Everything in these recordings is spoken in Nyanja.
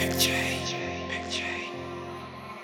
Big J, Big J.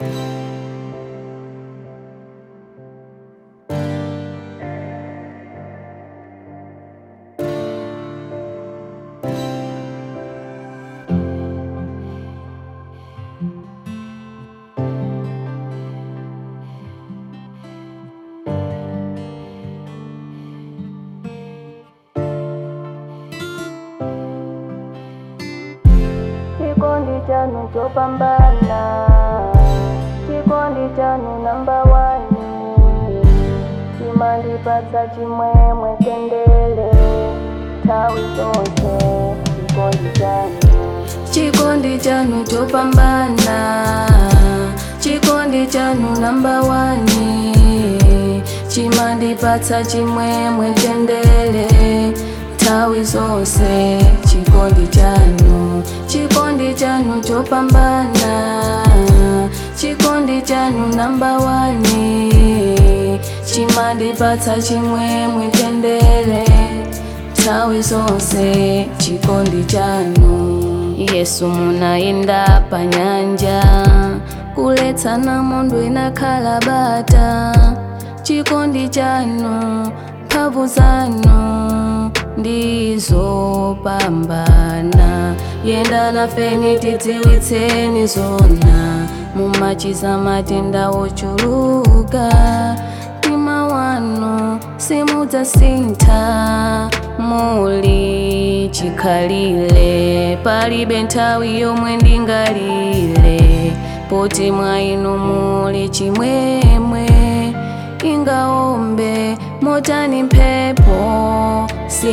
Kikundi chanu chopambana, chikundi chanu namba wani, chimandipatsa chimwemwe tendele, nthawi zonse chikondi chanu. Chikondi chanu chopambana, chikondi chanu namba wani, chimandipatsa chimwemwe tendele, nthawi zonse chikondi chanu chikondi chanu chopambana chikondi chanu namba wani chimandipatsa chimwemwe tendele nthawi zonse chikondi chanu yesu munayenda pa nyanja kuletsa namondo inakhala bata chikondi chanu mphamvu zanu ndizopambana yenda nafeni tidziwitseni zona mumachiza matenda ochuluka mtima wanu simudzasintha muli chikhalire palibe nthawi yomwe ndingalire poti mwa inu muli chimwemwe ingaombe motani mphepo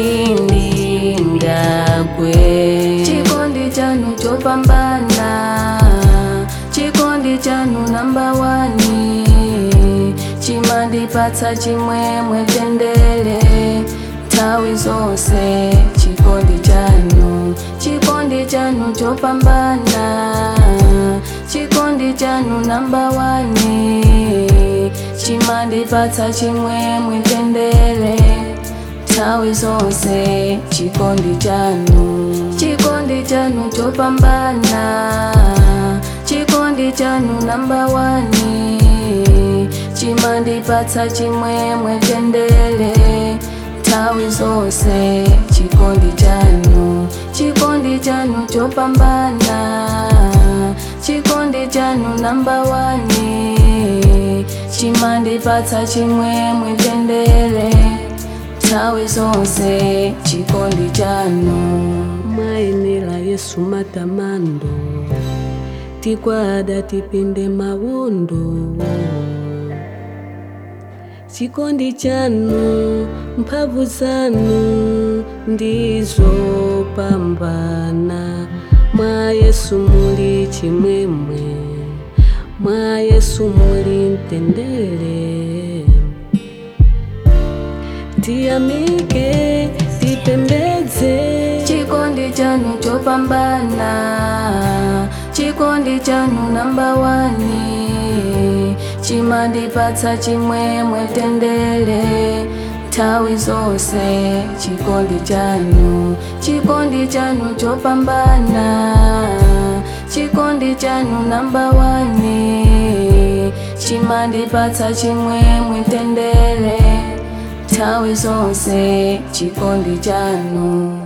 sindingagwe chikondi chanu chopambana chikondi chanu namba wani chimandipatsa chimwemwe tendele nthawi zonse chikondi chanu chikondi chanu chopambana chikondi chanu namba wani chimandipatsa chimwemwe tendele nthawi zonse chikondi chanu chikondi chanu chopambana chikondi chanu namba wani chimandipatsa chimwemwe tendele nthawi zonse chikondi chanu chikondi chanu chopambana chikondi chanu namba wani chimandipatsa chimwemwe tendele nthawi zonse chikondi chanu mwayenera yesu matamando tikwada tipinde mawondo chikondi chanu mphamvu zanu ndizopambana mwa yesu muli chimwemwe mwa yesu muli mtendere tiyamike tipembedze chikondi chanu chopambana chikondi chanu namba wani chimandipatsa chimwemwe tendele nthawi zonse chikondi chanu chikondi chanu chopambana chikondi chanu namba wani chimandipatsa chimwemwe tendele nthawi zonse chikondi chanu